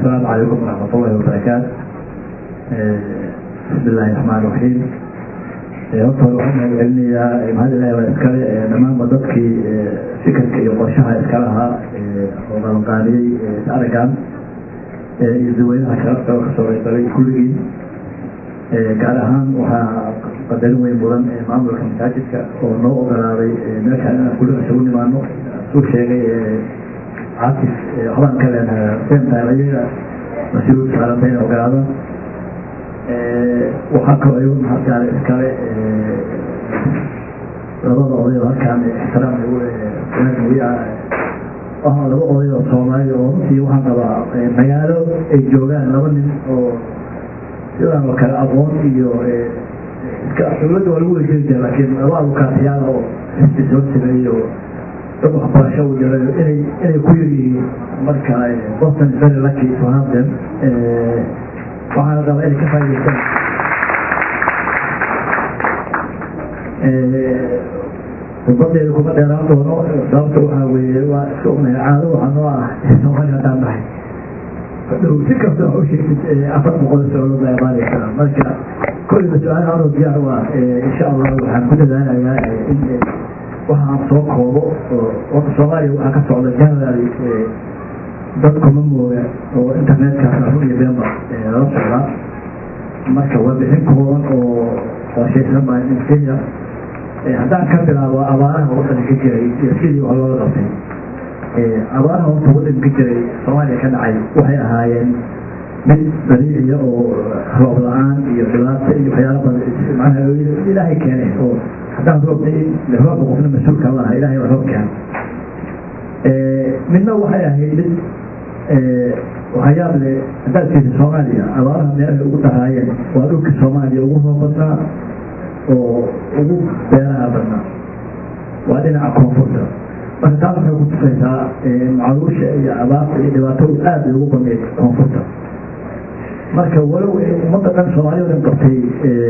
السلام عليكم ورحمة الله وبركاته بسم الله الرحمن الرحيم horta hore waxaan mahadcelinayaa mahad ilahi waa iskale dhammaanba dadkii fikirka iyo qorshaha iskala ahaa oo qabanqaabiyey araggan iyo dadweynaha sharafta oo kasoo qaybgalay kulligii gaar ahaan waxaa qadarin weyn mudan maamulka masaajidka oo noo ogolaaday meeshaan inaan kulliga isugu nimaano suu sheegay caatis waxbaan ka leenahay sentail ayaga mas-uul saaranta inay ogolaadaan waxaa kaloo iyagu mahadgaale iskale labada oday oo halkaan ixtiraam wiya waxaa laba oday oo soomaali oo runtii waxaan qabaa magaalo ay joogaan laba nin oo sidaan oo kale aqoon iyo dowladda waa lagu wejeri jira laakiin laba abukaatiyaal oo xisbi soo sameeyo dad waxbarasho u jira inay inay ku yar yihiin marka boston is very lucky to have them waxaana rabaa inay ka faa'idaystaan khudbadeeda kuma dheeraan doono sababta waxaa weeye waa iska ognahay caado waxaa noo ah soomaali haddaan nahay dhow si kasta wax u sheegtid afar boqol socdo baa imaanaysaa marka kolliba su-aal anoo diyaar u ah insha allah waxaan ku dadaalayaa in waxa aan soo koobo oo horta soomaaliya waxaa ka socda generally dadku ma mooga oo internetkaas run iyo beenba lala socdaa marka waa bixin kooban oo qorshaysan baa in kenya haddaan ka bilaabo abaaraha waddanka ka jiray iyo sidii wax looga qabtay abaaraha horta waddanka ka jiray soomaaliya ka dhacay waxay ahaayeen mid dabiiciya oo roob la-aan iyo dhibaato iyo waxyaala badan macnaha ilaahay keenay oo haddaan roobtay roobka qofna mas-uulka ma aha ilahay waa roob keenay midna waxay ahayd mid waxyaab le haddaad fiirsa soomaaliya abaaraha meelahay ugu daraayeen waa dhulka soomaaliya ugu roob badnaa oo ugu beeraha badnaa waa dhinaca koonfurta marka taas waxay ku tusaysaa macaluusha iyo abaarta iyo dhibaatadu aad ay ugu badnayd koonfurta marka walow ummadda dhan soomaaliya dhan qabtay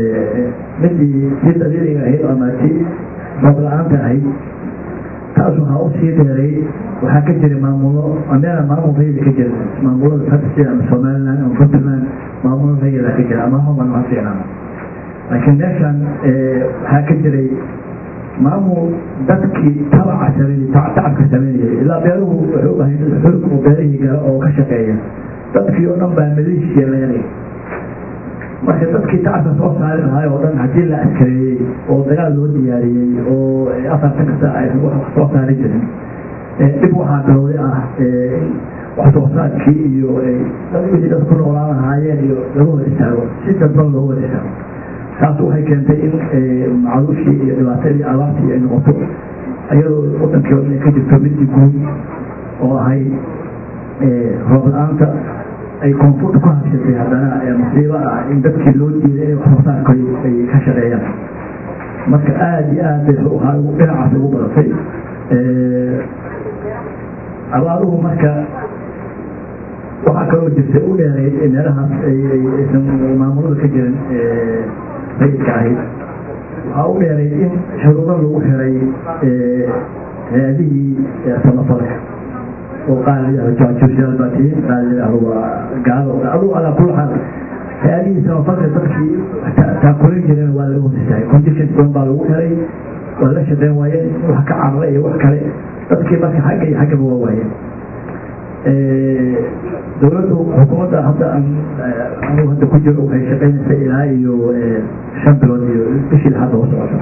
midii tii dabiiciga ahayd ama tii roob la-aanta ahayd taas waxaa u sii dheeray waxaa ka jiray maamulo meela maamul rayida ka jira maamulada hadda sida ama somaliland ama puntland maamulo rayida ka jira ama homan ha fiicnaan laakiin meeshan waxaa ka jiray maamul dadkii tabaca sameeyey tacabka sameynayay ilaa beeruhu waxay u bahay dad xoog oo beerihii gala oo ka shaqeeya dadkii oo dhan baa maleeshiya leenay marka dadkii tacabka soo saari lahaay oo dhan haddii la askareeyey oo dagaal loo diyaariyey oo afartan kasta aysan wax soo saari jirin dhib waxaa bilowday ah wax soo saarkii iyo wixii dad ku noolaan lahaayeen iyo lagu hor istaago si dadban loogu hor istaago taas waxay keentay in macaluushii iyo dhibaatadii abaartii ay noqoto iyadoo wadankii oo dhan ka jirto midii guud oo ahay roob la-aanta ay koonfurta ku habsatay haddana musiibo ah in dadkii loo diiday inay wax soo saarka ay ka shaqeeyaan marka aada iyo aad bay waxaa dhinacaas ugu badatay abaaruhu marka waxaa kaloo jirta u dheeray meelahaas aysan maamulada ka jirin rayidka ahayd waxaa u dheeray in shuruudo lagu xiray hay-adihii samafalka oo qaar la yidhahdo jaajuusyaal baa tihiin qaar la yidhahdo waa gaalo adugu alaa kulli xaal hay-adihii samafalka dadkii taakulan jireen waa laga hosistahay conditions badan baa lagu xiray waa la shaqeyn waayeen wax ka carra iyo wax kale dadkii marka xagga iyo xaggaba waa waayeen dowladdu xukuumadda hadda anigu hadda ku jiro waxay shaqeynaysaa ilaa iyo shan bilood iyo bishii hadda hoo socota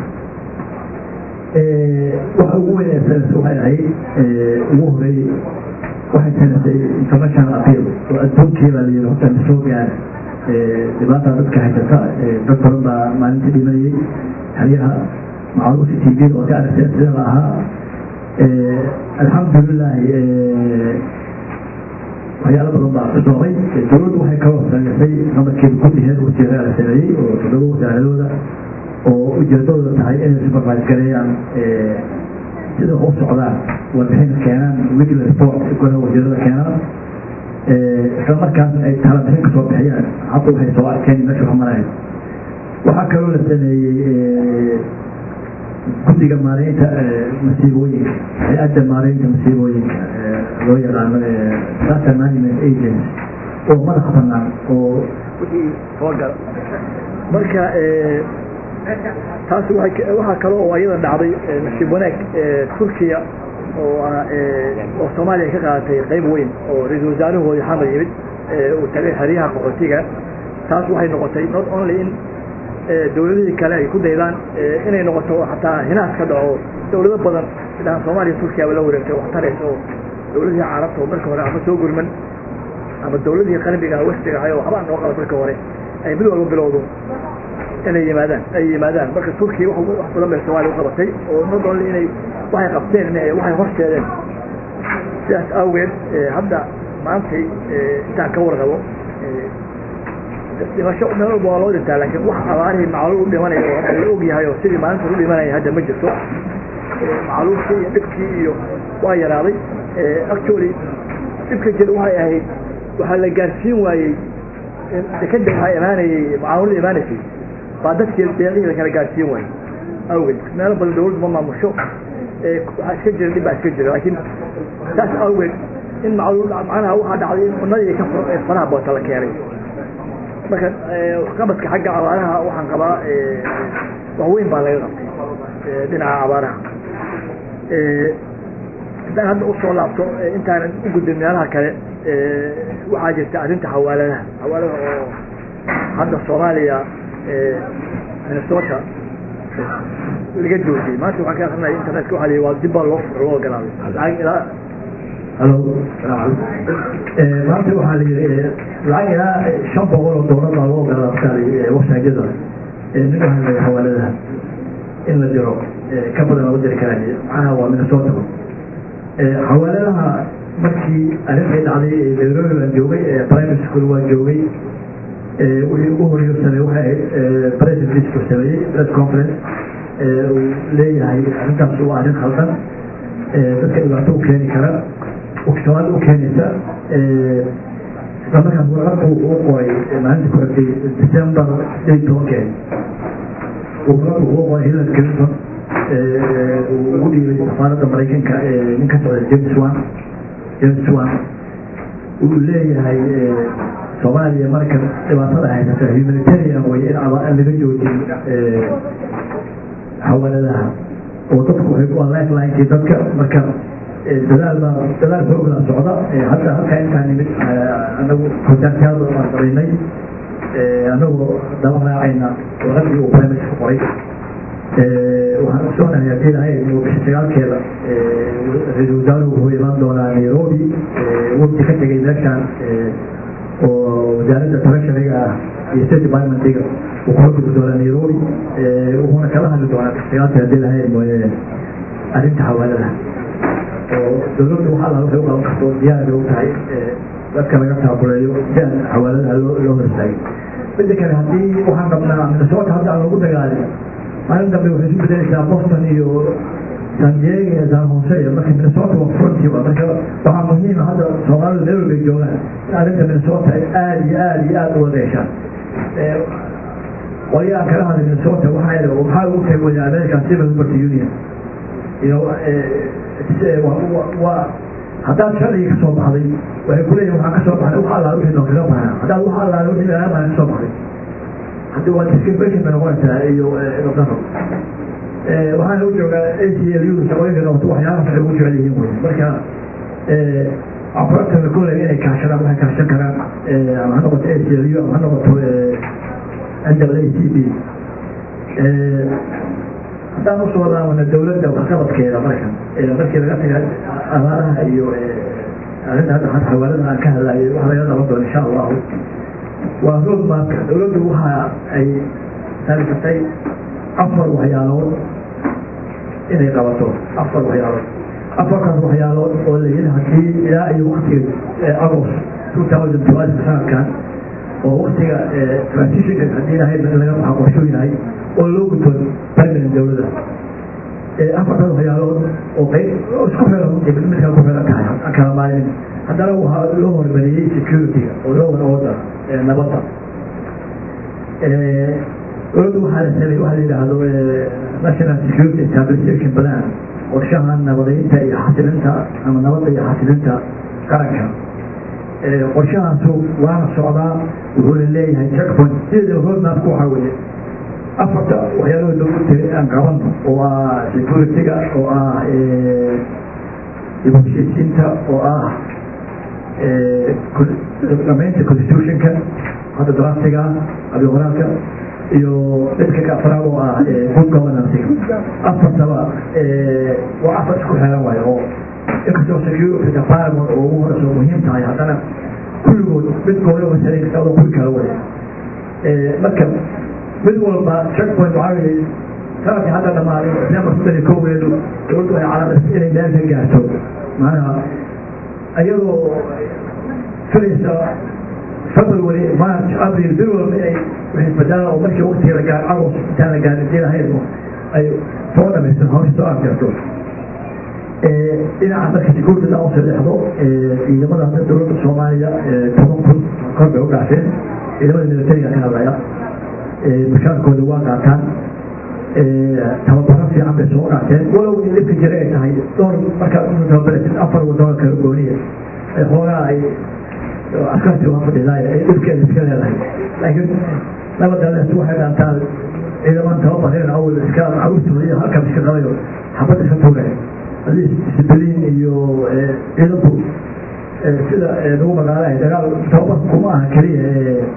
waxa ugu weyn ee sanadka waxay ahayd ugu horeeyey waxay sanatay international appeal oo adduunkii baa layidhi horta na soo gaara dhibaataa dadka haysata dad badan baa maalintii dhimanayay xeryaha macaruufi t v oo ka aragtay sida la ahaa alxamdulilahi waxyaalo badan baa kusoomay dowladdu waxay kaloo sameysay namarkeeda kulliheed wasiiraa la sameeyey oo toddoba wasaaradooda oo ujeedadooda tahay inay supervise gareeyaan sida u socdaan warbixina keenaan weekly report golaha wasiirada keenaan isla markaasna ay talabixin ka soo bixiyaan hadda waxay soo arkeen meesha wax marayo waxaa kaloo la sameeyey guddiga maareynta masiibooyinka hay-adda maareynta masiibooyinka loo yaqaano disaster management agency oo madax banaan oo wixii soo gala marka taas waxaa kale oo ayada dhacday nasiib wanaag turkiya oo oo soomaaliya ka qaadatay qayb weyn oo ra-isul wasaarahoodii xamar yimid uu tagay xeryaha qaxootiga taas waxay noqotay not only in dawladihii kale ay ku daydaan inay noqoto xataa hinaas ka dhaco dawlado badan sidaan soomaaliya turkiya la wareegtay wax taraysa oo dawladihii carabta oo marka hore ama soo gurman ama dawladihii qarbiga westiga ahay oo waxbaa noo qaba marka hore ay mid walba bilowdo inay yimaadaan ay yimaadaan marka turkiya wax badan bay soomaaliya u qabatay oo not only inay waxay qabteen waxay horseedeen sidaas awgeed hadda maantay intaan ka warqabo dhimasho meel walba waa loo dhintaa laakiin wax abaarihii macluul u dhimanayo oo hadda la og yahay oo sidii maalinta u dhimanaya hadda ma jirto macluulkii iyo dhibkii iyo waa yaraaday actually dhibka jira waxay ahayd waxaa la gaarsiin waayey dekeda waxaa imaanayey macluul imaanaysay baa dadkii deeqihii la kala gaarsiin waayey awgeed meelo badan dawladdu ma maamusho waxaa iska jira dhib baa iska jira laakiin saas awgeed in macluul macnaha waxaa dhacday in cunadii ka faraha boota la keenay marka waxqabadka xagga abaaraha waxaan qabaa wax weyn baa laga qabtay dhinaca abaaraha haddaan hadda usoo laabto intaanan u gudbin meelaha kale waxaa jirta arrinta xawaaladaha xawaaladaha oo hadda soomaaliya minnesota laga joojiyey maanta waxaan ka akrinaya internetka waxa la waa dib baa loo loo ogolaaday lacag ilaa halo maanta waxaa la yidhi lacag ilaa shan boqol oo doolar baa loo ogolaa markaa wasaajada nin waxaa la xawaaladaha in la diro ka badan lama diri karaan macnaha waa minnesota xawaaladaha markii arrintay dhacday nairobi baan joogay primary school waan joogay wixii ugu horeeyo sameey waxay ahayd president lisku sameeyey press conference uu leeyahay arrintaas waa arrin khaldan dadka dhibaato u keeni kara soomaali u keenaysa isla markaas warqadku uu qoray maalinta ku xigtay december sideed tobankeed warqadku uu qoray hillary clinton uu ugu dhiibay safaaradda maraykanka nin ka socda james wan james wan uu leeyahay soomaaliya markan dhibaatada haysata humanitarian way in laga joojin xawaladaha oo dadku waa lifelinekii dadka marka dadaal baa dadaal xoogla socda hadda halkaa intaan nimid anagu kontaaktaada baan samaynay anagoo daba raacayna warqadii uu primatka qoray waxaan usoonahay haddii lahayd inuu bisha sagaalkeeda ra-isul wasaaruhu wuxuu imaan doonaa nairobi wafdi ka tegay meeshaan oo wasaaradda treasuryga ah iyo state departmentiga uu kula gudi doonaa nairobi wuxuuna kala hadli doonaa bisha sagaalkeeda haddii lahayd mooye arrinta xawaaladaha oo dawladdu waxa alla waxay u qaban karto diyaar bay u tahay dadka laga taakuleeyo si aan xawaaladaha loo loo hortaagin midda kale haddii waxaan qabnaa minnesota hadda aan lagu dagaalin maalin dambe waxay isu bedelaysaa boston iyo san diego iyo san jose iyo marka minnesota waa frontiba marka waxaa muhiima hadda soomaalidu meel walbay joogaan in arrinta minnesota ay aada iyo aada iyo aada u wadeeshaan qolya aan kala hadlay minnesota waxaa maxaa ugu tagi waya american civil liberty union iyo waa haddaad sharciga ka soo baxday waxay kuleeyihin waxaan ka soo baxday wax allaala wixii noo kaga baana haddaad wax allaala wixii laga baana ka soo baxday haddi waa discrimination bay noqonaysaa iyo nodano waxaana u joogaa a c l u shaqooyinka qabato waxyaalaha waxay ugu jecel yihiin wey marka afartana kolley inay kaashadaan waxay kaashan karaan ama ha noqoto a c l u ama ha noqoto n w a c b haddaan usoo laabana dawladda waxqabadkeeda markan markii laga taga abaaraha iyo arrinta hadda had xawaalada aan ka hadlayay wax laga qaban doono insha allahu waa road mapka dawladdu waxa ay talisatay afar waxyaalood inay qabato afar waxyaalood afarkaas waxyaalood oo la yidhi haddii ilaa iyo waktiga agost two thousand twelve sanadkan oo waktiga transitionka haddii lahayd in laga baxa qorshuu yahay oo loo gudbo permanent dawladda afartaas waxyaalood oo qayb isku xiran midkaa ku xiran tahay aan kala maalin haddana waxaa loo hormariyey security-ga oo loo wada wada nabadda dowladdu waxaa la samey waxa la yidhaahdo national security stabilization plan qorshaha nabadeynta iyo xasilinta ama nabadda iyo xasilinta qaranka qorshahaasu waana socdaa wuxuuna leeyahay checkpoint sideeda roadmapku waxaa weeye afarta waxyaalaha loogu tiri aan qabano oo ah security-ga oo ah heshiisiinta oo ah dhamaynta constitutionka hadda draftiga abiqoraalka iyo midka ka afraad oo ah good governance afartaba waa afar isku xiran waayo oo inkastoo security department oo ugu horeyso muhiim tahay haddana kulligood midkooda wasaarin kasta adoo kuli kala way marka mid walba checkpoint waxaa weeye sanadkii hadda dhamaaday december soddon iyo kowgeedu dowladdu ay calaamad inay meel ka gaarto macnaha iyadoo filaysa february march april bil walba ay isbadalaan oo markii waqtiga la gaar agost intaan la gaarin dii lahayd ay soo dhamaysan hawsha soo afjarto dhinaca marka security la sadeexdo ciidamada hadda dowladda soomaaliya toban kun kor bay u dhaafeen ciidamada militariga ka hadlaya mushaarkooda waa qaataan tababaro fiican bay soo qaateen walow in dhibka jira ay tahay dhowr markaa tababaratid afar wadano kala gooniya xoogaa ay askarti waa fadhidaay ay dhibkeeda iska leedahay laakiin nabadalees waxay dhaantaa ciidaman tababareen awal iska caruurtooda iyo halkan iska qabayo xabad iska tuureen hadii discibliin iyo ciidanku sida lagu magaalahay dagaal tababarku kuma aha keliya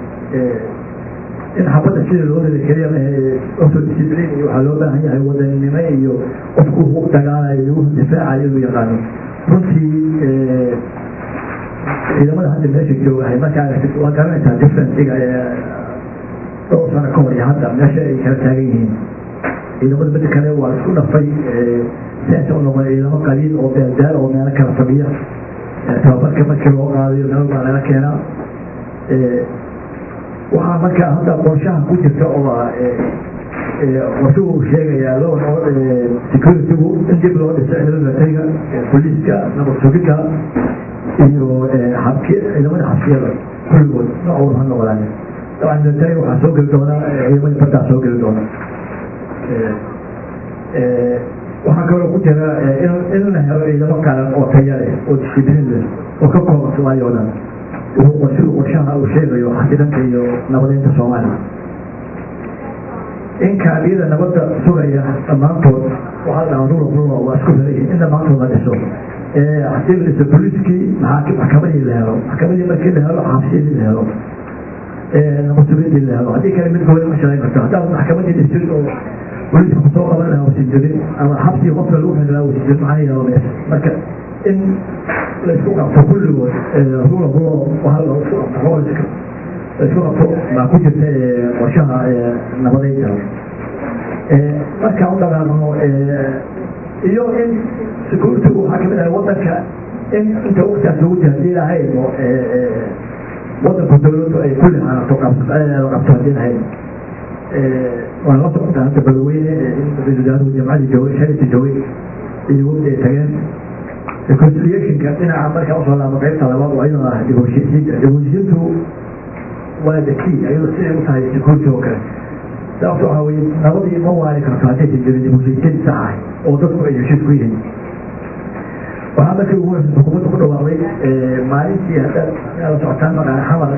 in xabadda sida loo rida keliya oso discibliin iyo waxaa loo baahan yahay wadaninimo iyo qofku u dagaalayo iyo wuxuu difaacayo inuu yaqaano runtii ciidamada hadda meesha joogahay markaa waa garanaysaa differenciga dhowr sano ka hor iyo hadda meesha ay kala taagan yihiin ciidamada mida kale waa isku dhafay siasa u noqon ciidamo qaliil oo beeldaal oo meelo kala fadhiya tababarka markii loo qaadayo nabad baa laga keenaa waxaa markaa hadda qorshaha ku jirta oo qorshuhu sheegayaa loo securitygu in dib loo dhiso militariga booliiska nabad sugidda iyo xabki ciidamada xabsiyada kulligood nooc walba ha noqdaan dabcan militariga waxaa soo geli doona ciidamada baddaa soo geli doona waxaa kaloo ku jira in la helo ciidamo qaran oo taya leh oo discibliin leh oo ka kooban soomaaliya oo dhan wuxuu qorshuhu qorshaha uu sheegayo xasidanka iyo nabadeynta soomaaliya in kaadiyada nabadda sugaya dhammaantood waxaa la dhahaa rula rula waa isku xiran in dhammaantood la dhiso hadii la dhiso booliiskii maxkamadii la helo maxkamadii markii la helo xabsiyadii la helo nabadsugadii la helo haddii kale midkooda ma shaqayn karto haddaad maxkamadii dhisin oo booliiska kusoo qaban lahaa wasi jirin ama xabsii qofka lagu xiri lahaa wasi jirin maxaa yeelo mees marka in la isku qabto kulligood rula rulo waxaa la isku qabto hooliska la isku qabto baa ku jirta qorshaha nabadeynta markaan u dhaqaaqno iyo in security-gu waxaa kamid ahay wadanka in inta waqtigaas lagu jira hadii lahayd wadanku dowladdu ay kulli xanato qabto hadii lahayd waan la socotaa hadda badaweyne in ra-isul wasaaruhu jamcadii joogay sharita joogay iyo waqti ay tageen reconciliationka dhinaca markaa usoo laabo qaybta labaad waa iyadoo ah dibheshiisiinta dibheshiisiintu waa the key iyadoo siday u tahay security oo kale sababto waxaa weye nabadii ma waani karto haddaysan jirin dibheshiisiin sax ah oo dadku ay heshiis ku yihiin waxaa markii ugu horeysa xukuumadda ku dhawaaqday maalintii hadda inaad la socotaan maqaan xamar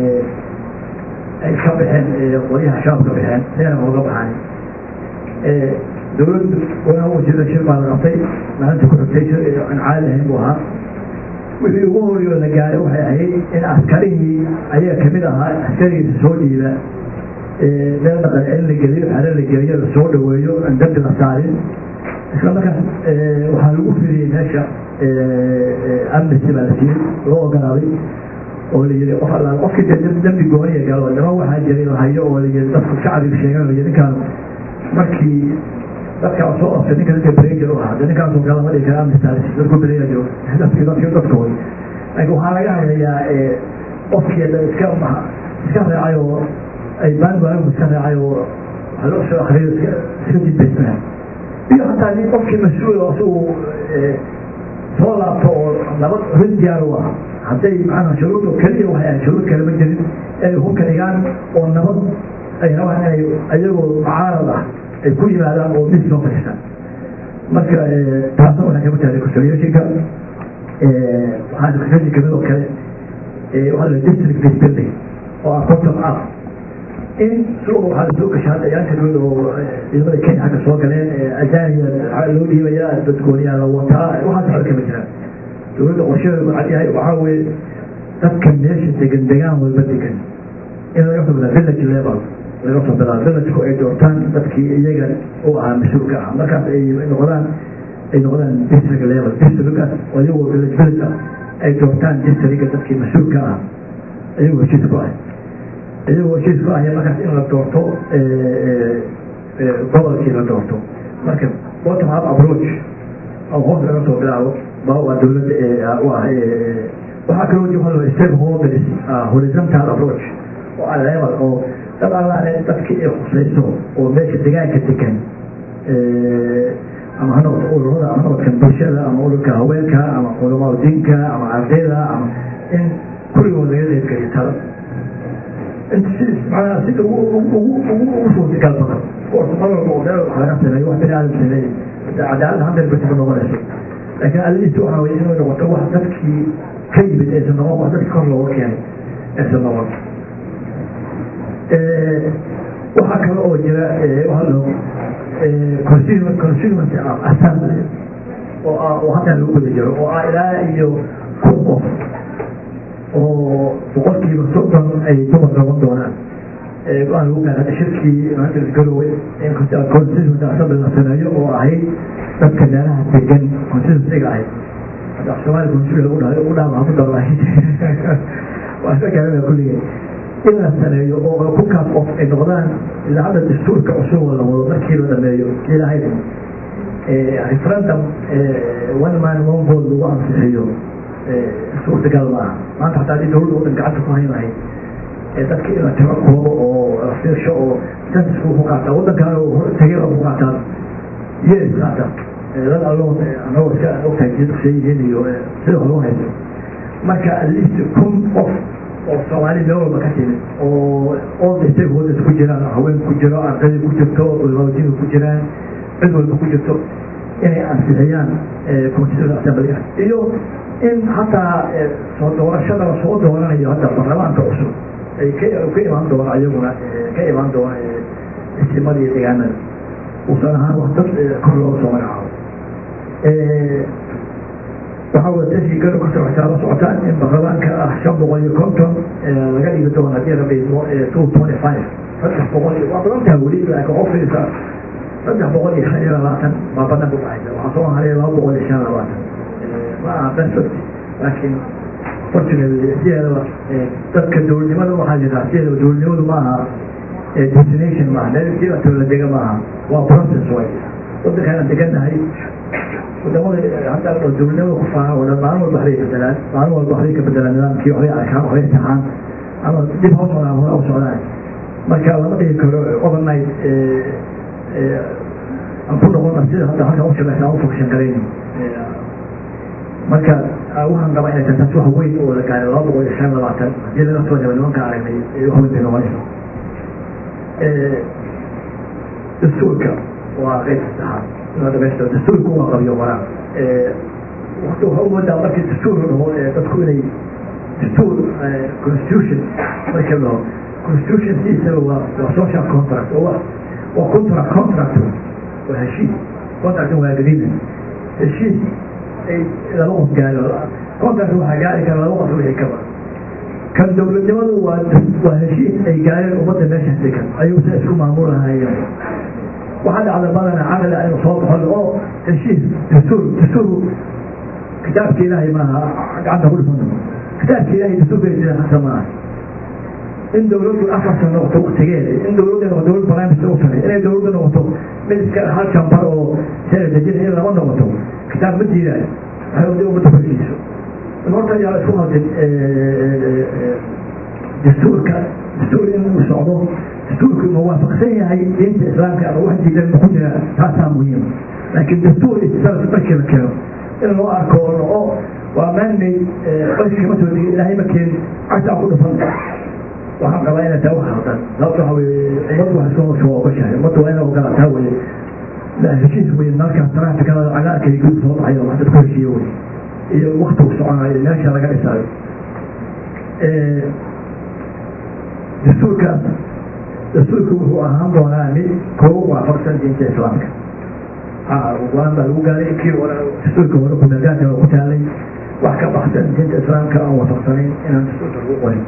ay ka baxeen qolyaha shabaab ka baxeen meena ooga baxaan dowladdu walaha wasiirda shir baa la qabtay maalinta ku xigtay aan caadi ahayn buu ahaa wixii ugu horeyo la gaaray waxay ahayd in askarihii ayaga kamid ahaa askarigiisa soo dhiiba meel dhaqan in la geliyo xero la geliyo la soo dhaweeyo aan dambi la saarin isla markaas waxaa lagu firiyey meesha amnesty baa la siiyey loo ogolaaday oo la yiri qof alla qofkii dee dambi gooniya galo nima waxaa jiray la hayo oo la yiri dadku shacbiga sheegan la yiri ninkaan markii dadkaa soo qabtay ninka dadka brenger u ahaa de ninkaasoo kale ma dhigi kara amnesty dadku brenger joogo dadkii dadkii dadkooda laakiin waxaa laga hadlayaa qofkii da iska iska reecay oo ay baanbaagu iska reecay oo waxa loo soo akriyo iska iska jidbaysnaa iyo hataa nin qofkii mas-uul oo isagu soo laabto oo nabad rin diyaar u ah hadday macnaha shuruud keliya waxay ahayd shuruud kale ma jirin inay hubka dhigaan oo nabad ay rabaan inay ayagoo mucaarad ah ay ku yimaadaan oo mid soo fadhiistaan marka taasna waxay kamid tahay reconciliationka waxaa reconciliation kamid oo kale waxaa la district based building oo ah bottom up in suuqa waxaa lasoo gashay hadda ayaanta dhood oo ciidamada kenya xagga soo galeen ajaaniya waxaa loo dhiibayaa dadgooniyaa la wataa waxaas waxba kama jiraan dowladda qorshadeedu waxaa yahay waxaa weeye dadka meesha degan degaan walba degan in laga soo bilaa village level laga soo bilaa villageku ay doortaan dadkii iyaga u ahaa mas-uulka ah markaas ay noqdaan ay noqdaan district level districtgaas oo iyagoo village village ah ay doortaan districtka dadkii mas-uulka ah iyagoo heshiis ku ah iyagoo heshiis ku ahya markaas in la doorto gobolkii la doorto marka bottom up approach oo hoos laga soo bilaabo waa dowladda u ah waxaa kaloo jiro halo stakeholders horizontal approach oo ah level oo dad allaale dadkii ay khusayso oo meesha degaanka degan ama ha noqoto ururada ama noqodka bulshada ama ururka haweenka ama culamaa diinka ama ardayda ama in kulligood laga qeybgeliyo talo manaa sida ugu suurtagal badan orta mar walba oo meel wax laga sameeyo wax bini aadam sameeyey cadaalad hundred percent noqonayso laakiin allihiisa waxaa weye inuu noqoto wax dadkii ka yimid aysan noqon wax dadki kor looga keenay aysan noqon waxaa kale oo jira waxaa loo constituency assembly oo ah oo hadda lagu guda jiro oo ah ilaa iyo kun qof oo boqolkiiba soddon ay dumar noqon doonaan go-aan lagu gaara shirkii maanta garowe in constituency assembly la sameeyo oo ahayd dadka meelaha degan constituencyga ahayd hadda soomaali constituency lagu dhahay ugu dhaama ku dhawaay waa iska gaarana kulligee in la sameeyo oo kunkaas qof ay noqdaan ilaa hadda dastuurka cusub oo la wado markii la dhameeyo ilaahay referendum one man one vote lagu ansixiyo suurtagal ma aha maanta hataa haddii dowladda wadan gacanta ku hayn lahayd dadka in la tiro koobo oo la fiirsho oo censusku ku qaataa waddankaana tegey ku qaataan yees qaataa dad alloon anagoo iska ogtahay jidqsay yihiin iyo sida hore u hayso marka at least kun qof oo soomaali meel walba ka timid oo all the stakeholders ku jiraan haween ku jiro ardayda ku jirto ulmaawjiinka ku jiraan cid walba ku jirto inay ansixiyaan constitution assemblyga iyo in hataa soo doorashada la soo dooranayo hadda baarlamaanka cusub ay ka ka imaan doona iyaguna ka imaan doona istimada iyo deegaanada uusan ahaan wax dad kor looga soo magacaabo waxaa wada tashi garo ka socotaa la socotaan in baarlamaanka ah shan boqol iyo konton laga dhigi doono haddii la dhiismo two twenty five saddex boqol iyo waa badan tahay weli laakiin ofisa saddex boqol iyo shan iyo labaatan baa badan ku dhacaysa waxaa soo haray laba boqol iyo shan labaatan ma aha perfect laakiin fortunately sideedaba dadka dowladnimada waxaa jiraa sideedaba dowladnimadu ma aha destination maaha meel sida toola dega maaha waa process way waddankaana degannahay wadamada hadda dowladnimada ku faaha oo dhan maalin walba waxbay bedelaan maalin walba waxbay ka bedelaan nidaamkii waxbay arkaan waxbay imtixaan ama dib hoo socdaan hore u socdaan marka lama dhigi karo overnight aan ku noqona sida hadda halkan u shaqeysa aan u function garayni marka waxaan qabaa inay tahay taas wax weyn oo la gaaray laba boqol iyo shan labaatan haddii laga soo jaba nimanka aragnay waxweyn bay noqonaysa dastuurka waa qeyb saddexaad inaa dhamaystiro dastuurku waa qabiyo waraa waqti waxaa u moodaa markii dastuur la dhaho dadku inay dastuur constitution markii la dhaho constitution sidiisaba waa waa social contract oo waa waa contract contract waa heshiis contract waa agreement heshiis ay laba qof gaaro contract waxaa gaari kara laba qof wixii kaba kan dowladnimadu waa waa heshiis ay gaareen ummadda meesha degan ayuu sa isku maamulahayeen waxaa dhacda badana caqli aynu soo baxo oo heshiis dastuur dastuur kitaabka ilaahay maaha gacanta ku dhifan kitaabka ilaahay dastuurka jira hasa maaha in dowladdu afar sano noqoto waktigeeda in dowladda noqoto dowlad barnaamijka u saray inay dowladda noqoto mid iska hal jambar oo sena dejin in lama noqoto kitaab ma diidaayo waxay wadi ummadda ku heshiiso horta yaa la isku hadin dastuurka dastuur in uu socdo dastuurku ma waafaqsan yahay diinta islaamka ama wax diidan ma ku jira taasaa muhiim laakiin dastuur istisaalka markii la keeno in loo arko oo noqo waa maanmay qoyska kama soo degin ilaahay ma keenin cagtaa ku dhufan waxaan qabaa inay taa wax haldan sababta waxa weye ummaddu wax iska soo ogashahay ummaddu waa inay ogolaataa weye heshiis weye markaas taraafikada cagaarka iyo guud soo baxayo wax dad ku heshiiyo weye iyo waktigu soconayo meesha laga dhisaayo dastuurkaas dastuurku wuxuu ahaan doonaa mid kooba waafaqsan diinta islaamka go-aan baa lagu gaaray kii hore dastuurka hore kumeelgaanka ku taalay wax ka baxsan diinta islaamka aan waafaqsanayn inaan dastuurka lagu qorin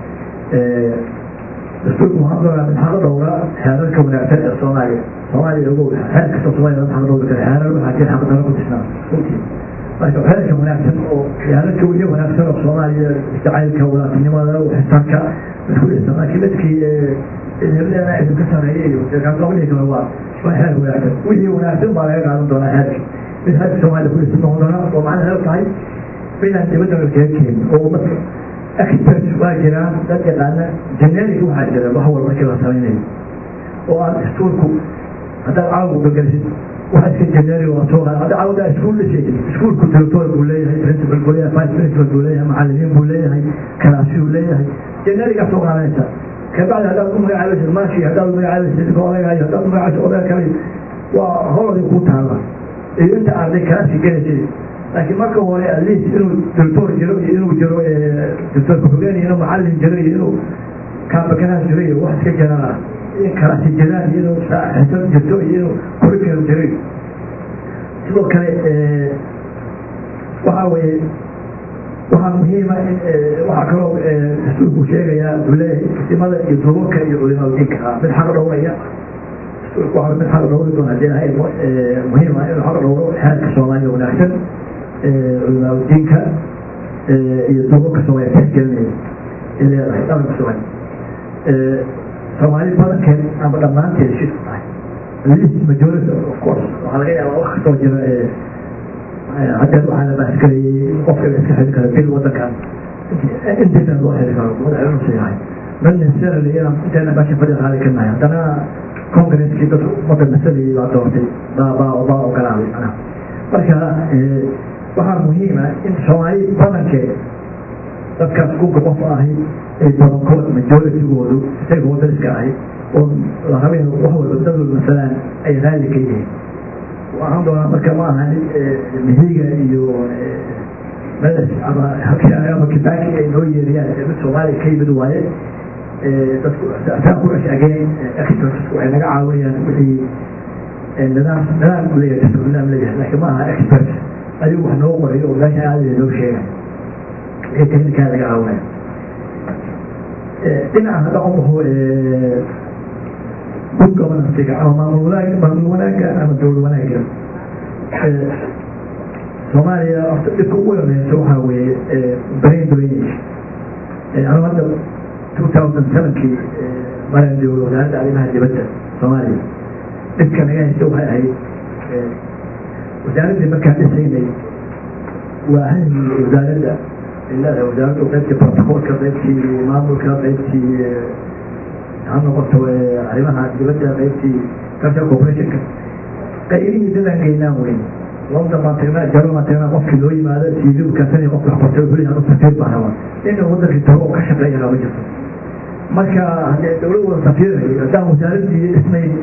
dastuurku waxaan doonaa mid xaqo dhowra xeerarka wanaagsan ee soomaaliya soomaaliya ogow xeer kasta soomaaliya xaq dhowri kara xeerar waxaa jira xaq daro ku disnaa runtii marka xeerka wanaagsan oo xeerarka weliya wanaagsan oo soomaaliya jacaylka walaatinimada xisaabka isku dhisa laakiin dadkii hebleena idinka sareeyay iyo qablihi kale waa waa xeer wanaagsan wixii wanaagsan baa laga qaadan doonaa xeerka mid xeerka soomaaliya ku dhisan noqon doona oo macnaheedu tahay midaan dibadda kaga keenin oo dadka expert waa jiraan dad yaqaana generic waxaa jira wax walba markii la samaynayo oo aan dastuurku haddaad caawa gagalisid waxa iska generic waa soo qaad hadda caawada iskuul dhisaysid iskuulku director buu leeyahay principal buu leeyahay vice principal buu leeyahay macallimiin buu leeyahay kalaasi buu leeyahay generica soo qaadanaysa kabacdi haddaad u magacaabaysid maashi haddaad u magacaabaysid odagayo haddaad u magacaabaysid odaga kale waa holaday kuu taala iyo inta arday kalaasi gelaysid laakiin marka hore atleast inuu doctor jiro iyo inuu jiro doctor ku-xigeen iyo inuu macallin jiro iyo inuu kaabakanaha jiro iyo wax iska jiraan in kalaasi jiraan iyo inuu xisab jirto iyo inuu curriculum jiro sidoo kale waxaa weeye waxaa muhiima in waxaa kaloo dastuurku sheegayaa wuxuu leeyahay istimada iyo duubabka iyo culimaa diinka ah mid xaq dhowraya dastuurku waxaa mid xaq dhowri doona hadii ahay muhiima inuu xaq dhowro xeerka soomaaliya wanaagsan culimaa diinka iyo duubabka soomaaliya tixgelinaya ay leedahay dhalanka soomaaliya soomaali badankeed ama dhammaanteed shirku tahay least majority of course waxaa laga yaabaa wax kastoo jira haddeed waxaa la baasgareeyey qofka la iska xili karo bil wadankan intiisa loo xili karo madaxweynuusa yahay man necessarily inaan inteena meesha fadhi qaadi karnahay haddana congresskii dadka ummadda masalayay baa doortay baa baa baa ogolaaday macnaha marka waxaa muhiima in soomaali badankeed dadkaas kunka qof ahi ay badankood majoritygoodu isagoo dariska ahi oo la rabay wax walba dadwal masalaan ay raali ka yihiin waxaan doonaa marka ma aha mihiga iyo meles ama ama kibaaki ay noo yeeriyaan mid soomaaliya ka yimid waaye dadku saa ku ashageen expertsku waxay naga caawinayaan wixii nidaam nidaam u leeyahay dastur nidaam leeyahay laakiin ma aha expert adigu wax noo qorayo oo meesha aadaya noo sheegay wixii technikaa laga caawinaya dhinaca hadda umaho good governansiga ama maamul wanaag maamul wanaaga ama dowlad wanaaga soomaaliya horta dhibka ugu yareysa waxaa weeye brain drainage anu hadda two thousand sevenkii maran jooga wasaaradda arrimaha dibadda soomaaliya dhibka naga haysta waxay ahayd wasaaraddii markaan dhisaynay waa ahmii wasaaradda leedahay wasaaraddu qaybtii protocolka qaybtii maamulka qaybtii ha noqoto arrimaha dibadda qaybtii culture corporationka qayrihii dadan geynaan weyn london baan tagnaa jaban baan tagnaa qofkii loo yimaado tv kaasani qofka waxbartay wuxuu leeyahay safiir baan rabaa inuu wadankii tago oo ka shaqeeya lama jirto marka haddee dowlad wada safiirayo haddaan wasaaraddii dhisnayn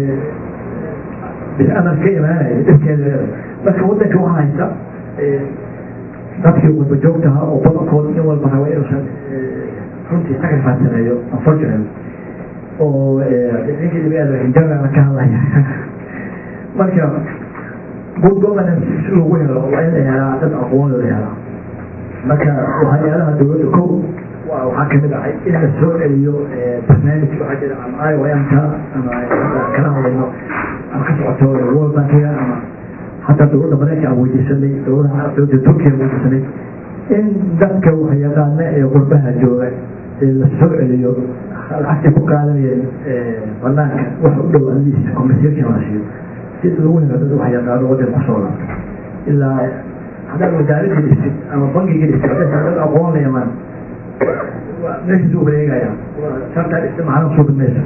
bisamar ka imaanaya dhibkeeda leedahay marka wadanka waxaa haysta dadkii wadba joogtaha oo badankood nin walba raba inuusan runtii sacrifice sameeyo unfortunately oo ninkii dhibeeda hinjabana ka hadlaya marka good governance si lagu helo waa in la helaa dad aqoon la helaa marka hay-adaha dowladda ko waxaa kamid ahay in la soo celiyo barnaamij waxaa jira ama iomka ama kala hadlayno ama ka socoto world bankiga ama hataa dowladda mareyka aan weydiisanay dowladaha carabta turkiya weydiisanay in dadka wax yaqaana ee qurbaha jooga ee la soo celiyo lacagtay ku qaadanayeen banaanka wax u dhow atleast conversation la siiyo si lagu helo dad wax yaqaano wadan kusoo laabto ilaa haddaad wasaaradii dhistid ama bangigii dhistid haddaysan dad aqoon la imaan meeshiisu wareegaya sartaa dhista macna soo dhamaysa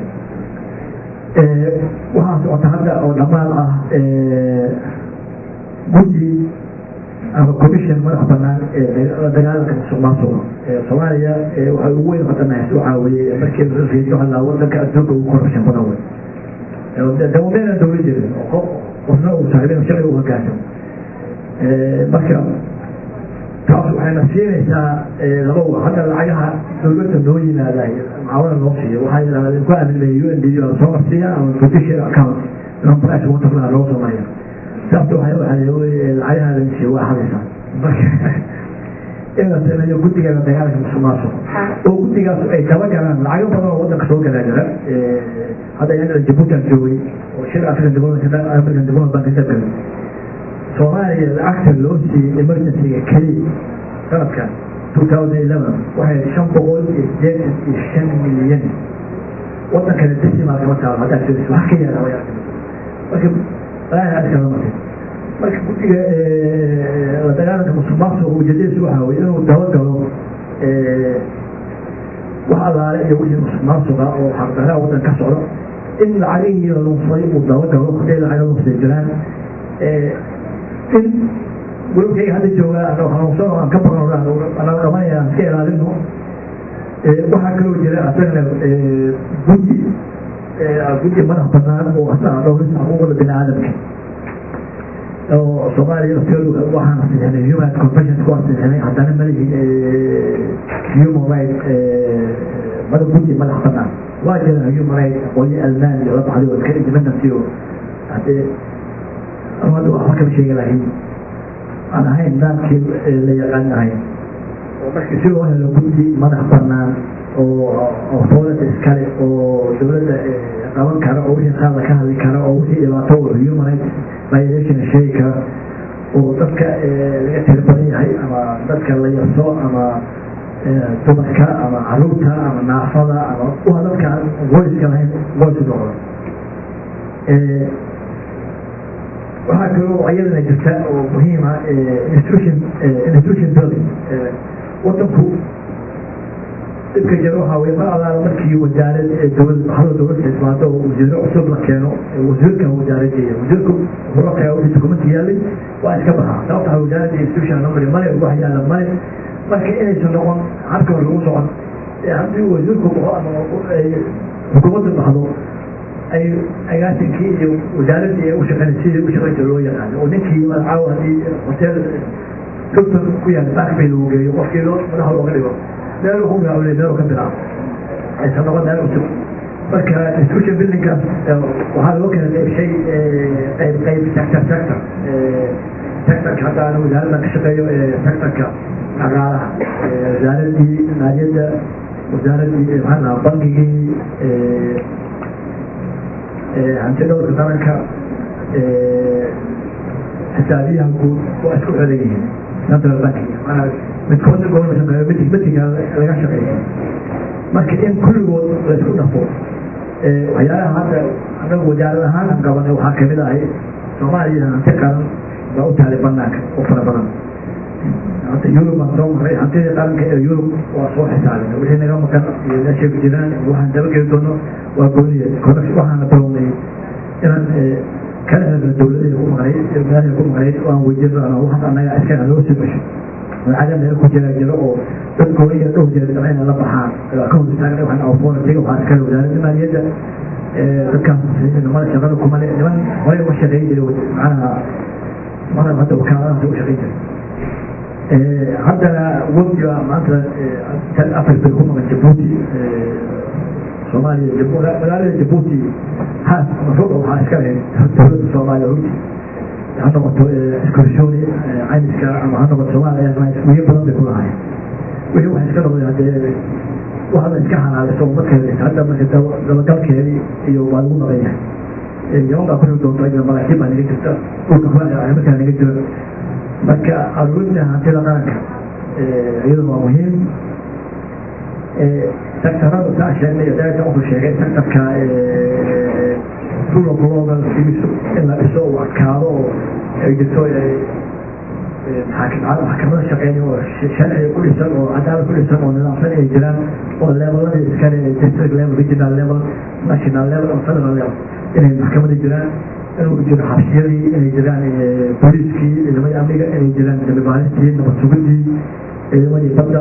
waxaa socota hadda oo dhammaan ah guddi ama commission madax banaan ee dagaalanka musuqmaasuqa soomaaliya waxay ugu weyn qadanays waxaa weeye markii lafiidiyo hadlaa wadanka adduunka ugu korashan badan wey dawadeena dowla jirin oo qofna uu saaxiibin sharciga u hogaansamo marka taas waxay waxayna siinaysaa laba wa hadda lacagaha dowladda noo yimaada mucaawada noo siiyo waxaa yidhahdaa ku aaminaya u n d baa soo marsiiya ama british account non price waterfly loo sameeya sababta waxay waxay lacagaha la siiyo waa hadaysaa marka in la sameeyo guddigeeda dagaalka musuqmaasuq oo guddigaas ay dabagalaan lacago badan oo wadanka soo galaa jira hadda iyagana jabuutan joogay oo shir african development african development bank ka galay soomaaliya lacagta loo siiyey emergencyga keliya sanadkan two thousand eleven waxay shan boqol iyo sideetan iyo shan milyan wadankana decimal kama taalo haddaad fiiriso wax ka yaala way marka walaahi aad kala martay marka guddiga la dagaalanka musuqmaasuqa ujeedadiisu waxaa weye inuu dabagalo wax allaale iyo wixii musuqmaasuqa oo xaqdaraha waddan ka socdo in lacagihii la lunfay uu dabagalo hadday lacaga lunfay jiraan in golobkayga hadda joogaa anoo hanuunsan oo aan ka baqan anaa qabanaya aan iska ilaalino waxaa kaloo jira asagana guddi guddi madax banaan oo asaga dhowrisa xuquuqda bini aadamka oo soomaaliya lafteedu waxaan asixinay human convention ku asixinay haddana malihi human right mada guddi madax banaan waa jira human right aqoonyo almaan iyo la baxday oo iska independence iyo hadee amada waxba kama sheegi lahayn aan ahayn nidaamkii la yaqaan ahayn oo marka si loo helo guddi madax banaan oo authority iskale oo dowladda qaban kara oo wixii qaada ka hadli kara oo wixii dhibaato human rights violation sheegi kara oo dadka laga tiri badan yahay ama dadka la yaso ama dumarka ama caruurta ama naafada ama waa dadka aan voice-ka lahayn voice noqdo waxaa kaloo ayadana jirta oo muhiima institution institution building wadanku dhibka jira waxaa weye mar allaala markii wasaarad dowlad baxdo dowladda timaado oo wasiiro cusub la keeno wasiirka wasaaradeeya wasiirku wuxuu wixii dukumenti yaalay waa iska baxaa sababta wasaaradda institution la mari male wax yaala male marka inaysan noqon habka lagu socon haddii wasiirku baxo ama xukuumadda baxdo ay agaasinkii iyo wasaaradii ay ushaqeyn sidii ushaqeynta loo yaqaano oo ninkii magacaawo haddii hotel doctor ku yaala backbay lagu geeyo qofkii loo madaxa looga dhigo meel ku gaawle meel ka bilaabo aysan noqon meel cusub marka institution buildingkaas waxaa loo kala qaybshay qayb qayb sector sector sectorka hadda ana wasaaraddan ka shaqeeyo sectorka dhaqaalaha wasaaradii maaliyadda wasaaradii maxaa lahaa bankigii hanti dhowrka qaranka xisaabiyaha guud waa isku xeran yihiin central banking maanaa midkoodna goorma shaqeeyo mid mitiga laga shaqeeyo marka in kulligood la isku dhafo waxyaalaha hadda anagu wasaarad ahaan aan qabanay waxaa kamid ahay soomaaliya hanti qaran baa u taalay banaanka oo fara badan hadda yurub baan soo maray hantidii qaranka ee yurub waa soo xisaabina wixii naga maqan iyo meeshay ku jiraan waxaan dabageli doono waa gooniya waxaana bilownay inaan kala helno dowladada ku maqnay meelaha ku maqnayd waan weydiino ama wax annaga iskaga loo soo cesho lacagada meel ku jira jiro oo dad gooniya dhowr jeer damcayna la baxaan ka hor istaagna waxaan authority waxaan iskale wasaaradda maaliyadda dadkaas nimada shaqada kumale niman horey uga shaqeyn jiray macnaha mara hadda wakaaladahaas uga shaqeyn jiray haddana wadiga maanta africa ku maqan jabuuti soomaaliya magaalada jabuuti haas mashruuca waxaa iska leh dowladda soomaaliya runti ha noqoto excursioni caymiska ama ha noqoto soomaaliya wiyo badan bay ku lahayn wixii waxay iska noqday haddee waxda iska xalaalayso umadkeeda hadda marka dabagalkeedii iyo waa lagu naqan yahay yaman baa kuxi doonta iyo maraakiib baa naga jirta dhulka markaa naga jira marka aruurinta hantida qaranka iyaduna waa muhiim sectorada saa sheegnay daaga wuxuu sheegay sectorka rule of lawga in la dhiso uu adkaado oo ay jirto maxkamada shaqeyn oo sharciga ku dhisan oo cadaalad ku dhisan oo nidaamsan ay jiraan oo leveladii iskale district level regional level national level oo federal level inay maxkamada jiraan inuu jiro xabsiyadii inay jiraan booliiskii ciidamadii amniga inay jiraan dambibaalistii nabad sugidii ciidamadii badda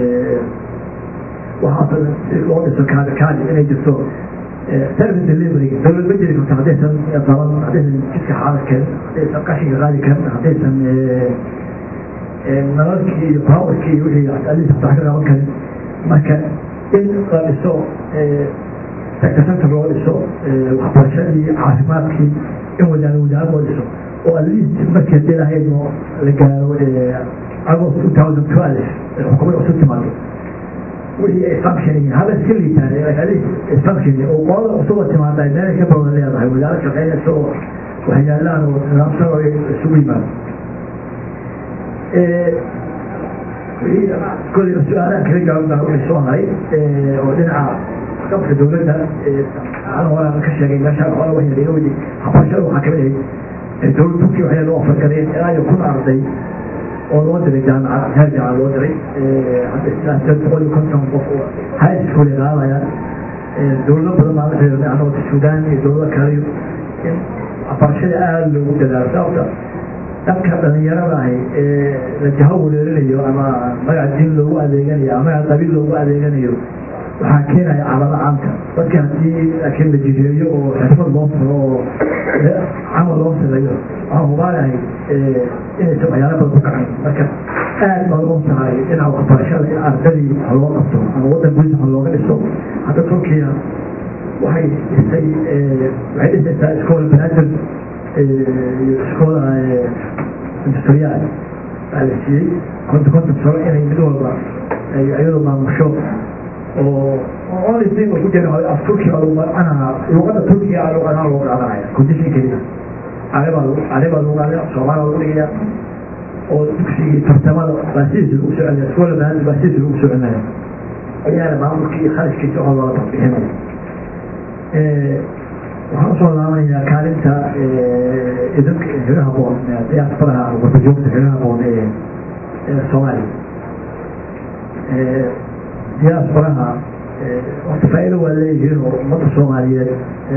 waxaas si loo dhiso kaadi kaadi inay jirto service delivery dowlad ma jiri karto haddaysan qaban haddaysan jidka xaaladkeen haddaysan qashinka qaadi karin haddaysan nalalkii iyo powerkii iyo wixii alis hataa ka qaban karin marka in la dhiso sector loo dhiso waxbarashadii caafimaadkii in wasaare wasaare loo dhiso oo at least markii hadii lahayno la gaaro agost two thousand twelve xukuumad cusub timaado wixii ay functioning haba iska liitaan at least functioning oo qolada cusuba timaada meelay ka badan leedahay wasaare shaqeynaysa oo waxyaalaan oo nidaamsan oo isugu yimaado kolliba su-aalahan kala jawaab baa wixii soo haray oo dhinaca qabka dowladda aan horaan ka sheegay meeshaan hore waxay laga weydiy waxbarashada waxaa kamid ahayd dowlad turkiya waxay loo afargaleen ilaa iyo kun arday oo loo diray jaamacad heer jaamacad loo diray hadda ilaa sideed boqol iyo konton qof oo high school ay qaadayaan dowlado badan baa la xiriirnay anagoo suudaan iyo dowlado kale in waxbarashada aada loogu dadaalo sababta dadka dhalinyarada ahi ee la jaho wereerinayo ama magac diin loogu adeeganayo ama magac qabiil loogu adeeganayo waxaa keenaya calamo caamka dadka haddii laakiin la jireeyo oo xirfad loo furo oo camal loo sameeyo waxaan hubaanahay inaysan waxyaala badan ku kacayn marka aad baa loo tahay dhinaca waxbarashada in ardadii wax loo qabto ama waddan gudiisa wax looga dhiso hadda turkiya waxay dhistay waxay dhisaysaa iskoola banaadir iskoola industriyaal baa la siiyey konta konton sano inay mid walba iyadoo maamusho oo only thing ku jira af turkiga lagu macnaha luqada turkiga luqadaha loo qaadanaya condition keliya aribaa aribaa lagu qaadaya soomaaliya lagu dhigaya oo dugsigii tartamada baa sidiisa lagu soo celinaya iskoola banaadir baa sidiisa lagu soo celinaya ayaana maamulkii iyo kharashkiisa oo loola bixinaya waxaan usoo laabanayaa kaalinta idinka xiriir haboon diyaasbaraha warbajoogta xiriir haboon ee soomaaliya diyaasbaraha horta faa'iido waa leeyihiin oo ummadda soomaaliyeed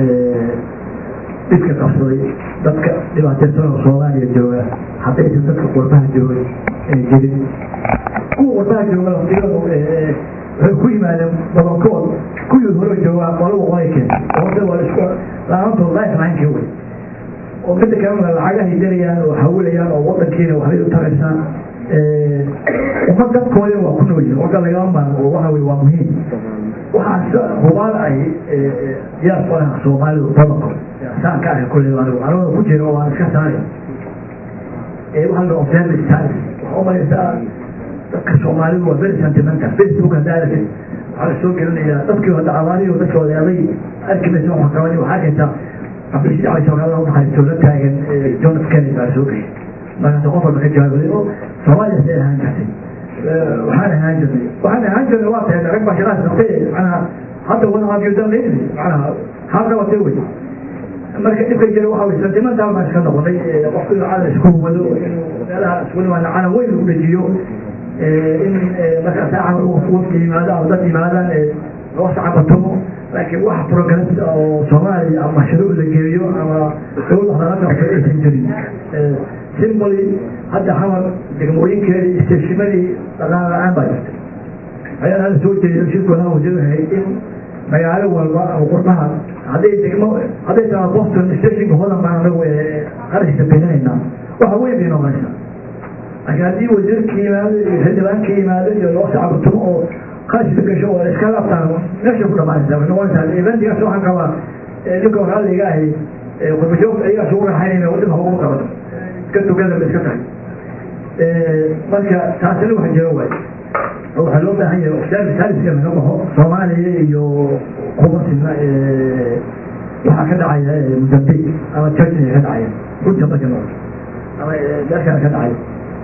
dhibka qabsaday dadka dhibaateysan oo soomaaliya jooga haddaysan dadka qurbaha joogay jirin kuwa qurbaha jooga waqtigooda waxay ku yimaadeen badankood kuwii hore joogaa qolaba qolay keentay horta waa isku laantood lifelinekii wey oo midda kalena lacagahay darayaan oo hawilayaan oo wadankiina waxbay u taraysaan ummad dadkoodina waa ku noolyihin orda lagama maarmo oo waxa wey waa muhiim waxaa hubaal ay diyaasbaraha soomaalidu badankood saan ka arka kolley anigu aniguna ku jira oo aan iska saaray waxaa la observe status waxaa umalaysaa dadka soomaalidu waa very sentimental facebook hadda aragtid waxaa la soo gelinayaa dadkii hadda abaariyo dadka odeeday arki maysa waxa qabani waxaa keentaa abdishii cali soomaaliya unaxariisto la taagan john f kennedy baa soo geyay markaasa qof walba ka jawaabay oo soomaaliya say ahaan jirtay waxaan ahaan jirnay waxaan ahaan jirnay waa tahay rag baa shaqaas qabtay macnaha hadda wana have you done lately macnaha haa qabatay wey marka dhibka jira waxa wey sentimental baan iska noqonay qofku inuu calan isku wado inuu meelaha isku nimaana calan weyn u dejiyo in markaa saaca wafka yimaado ama dad yimaadaan loo sacabatomo laakiin wax progress oo soomaaliya ama shuruuc la geeyo ama dowlad wax laga qabto aysan jirin simboly hadda xamar degmooyinkeedii isteeshimadii dhaqaal la-aan baa jirtay ayaan hada soo jeedo shirkooda wajadahay in magaalo walba ama qurbaha hadday degmo hadday tahay boston stationka hodan baan anagu qarashka bixinaynaa waxa weyn bay noqonaysaa laakiin haddii wasiirka yimaado iyo xildhibaanka yimaado iyo loo sacabatumo oo qashka gasho oo iska laabtaan meesha ku dhamaanaysaa waxay noqonaysaa eventigaas waxaan qabaa ninka raalliga ahi qurbajoogta ayagaa sugu raaxaynayna wadin haba ugu qabato iska tugada ba iska tahay marka taasina wax jiro waay waxaa loo baahan yahay saaliska laga baxo soomaaliya iyo qubatina waxaa ka dhacaya mozambique ama churchna ka dhacaya runta marka noqo ama meelkana ka dhacay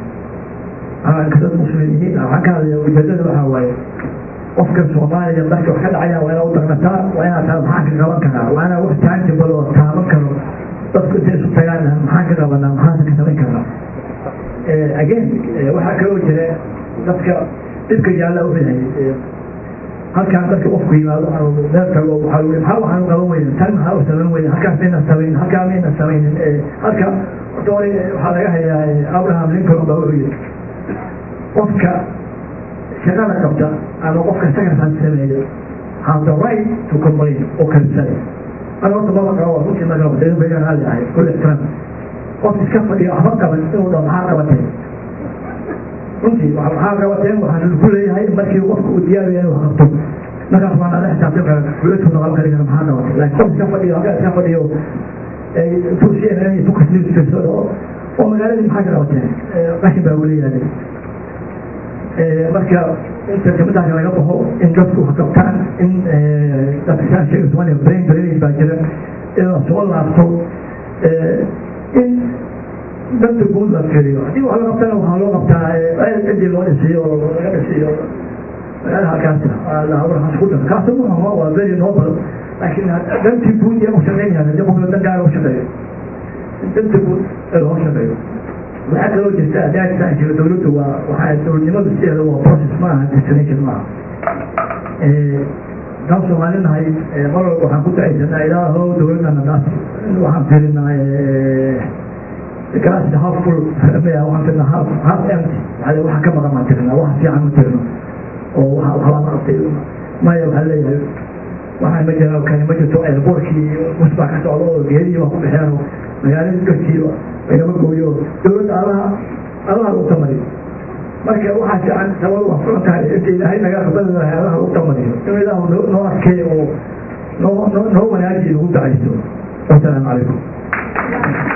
dad muslimiin waxaan ka hadlaya ujeedada waxaa waaye qofka soomaaliya marka wax ka dhacaya waa inaa u dagnataa waa inaa taa maxaan ka qaban karaa waa inaa wax tangible oo taaban karo dadku intay isu tagaan maxaan ka qabanaa maxaan ka samayn karnaa again waxaa kaloo jira dadka dhibka yaalla u yahay halkaan dadka qofku yimaado ama meel tago waxaa weye maxaa waxaan qaban weyna tan maxaa u samayn weyna halkaas mayna samayn halkaa mayna samaynin halka horta hore waxaa laga hayaa abraham lincoln baa wuxuu yiri qofka shaqada qabta ama qofka sakarsan sameeya have the right to complain oo kansale ana horta baba qaba waa runtii marka waxdeen bayaan hali ahay kul ixtiraam qof iska fadhiyo waxba qaban inuu dhaho maxaa qabatay runtii waxaa qabateen waxaan ku leeyahay markii qofka uu diyaar yahay wax qabto markaas waan ala xisaabtan kara dowladku noqon kari kara maxaa qabatay laakiin qof iska fadhiyo halkaa iska fadhiyo tursiyan focus news firsado oo magaaladii maxaa ka qabateen qashin baa weli yaalay marka inta gabadhaas laga baxo in dadku wax qabtaan in dadka saa sheega soomaaliya brain drainage baa jira in la soo laabto in danta guud la fiiriyo haddii wax la qabtana waxaa loo qabtaa cidii loo dhisiyo oo laga dhisiyo magaala halkaasi waxaas ku dhan kaasi muhama waa very noble laakiin dantii guud yaa u shaqeynayaan haddii qofka dan gaara u shaqeeyo danta guud ee loo shaqeeyo waxaa kaloo jirta adaagtaa jira dowladdu waa waxaa dowladnimadu sideeda waa process ma aha destination ma aha daan soomaalinahay mar walba waxaan ku dacaysanaa ilaahow dowladana naas waxaan fiirinaa glass half full maya waxaan tirnaa half half empty waxaa waxa ka maqan baan tirnaa waxa fiican u tirno oo waxa waxbaa ma qabtay maya waxaa leeyahay waxaa ma jira kani ma jirto airportkii bus baa ka socda oo geedihii baa ku baxeen oo magaaladii dadkii lagama gooyo dowladda alaha alaha lagu tamariyo marka waxaa fiican sabab waa furan tahay inta ilaahay naga aqbali lahay alaha lagu tamariyo inuu ilaahu noo noo adkeeyo oo noo noo noo wanaajiyo lagu dacayso wasalaamu calaykum